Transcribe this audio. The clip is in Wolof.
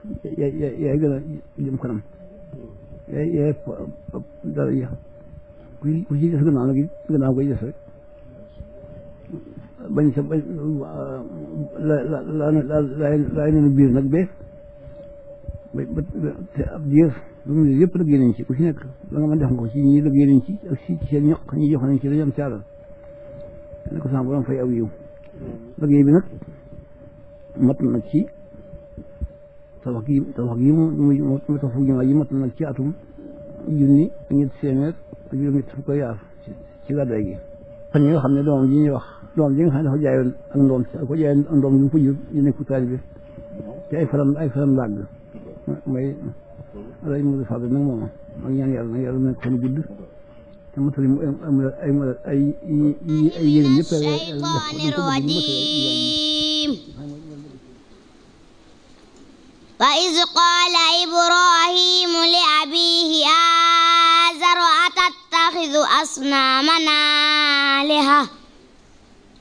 yaay yaay yaay gën a jëm kanam yaay yaay dara ya ku ku ci des gannaaw nag gannaaw koy des rek bañ sa bañ la la la la laay nenu biir nag bee ba ba te ab diir lu mu ne yëpp liggéey nañ ci ku ci nekk la nga mën def nga ko ci ñi liggéey nañ ci ak si ci seen ñoq ñi jox nañ ci dañu am caalal ne ko sama borom fay aw yiw liggéey bi nag mat na ci tabax gi tabax gi mu mu mu tabax jumaa ji mat na nag ci atum junni ak ñetti téeméer ak juróom ñett fukk yaar ci gàddaay gi fan ñi nga xam ne doomam ji ñuy wax doomam ji nga xam ne dafa jaayoon ak ndoom ko jaayoon ak ndoom yu mu ko jur ñu nekk taalibe te ay faram ay faram làgg mooy alay Modou Fadel nag moom ak ñaan yàlla nag yàlla nekk fan gudd te matali mu am ay ay ay yéen yëpp وإذ قال إبراهيم لأبيه آزر أتتخذ أصنامنا آلهة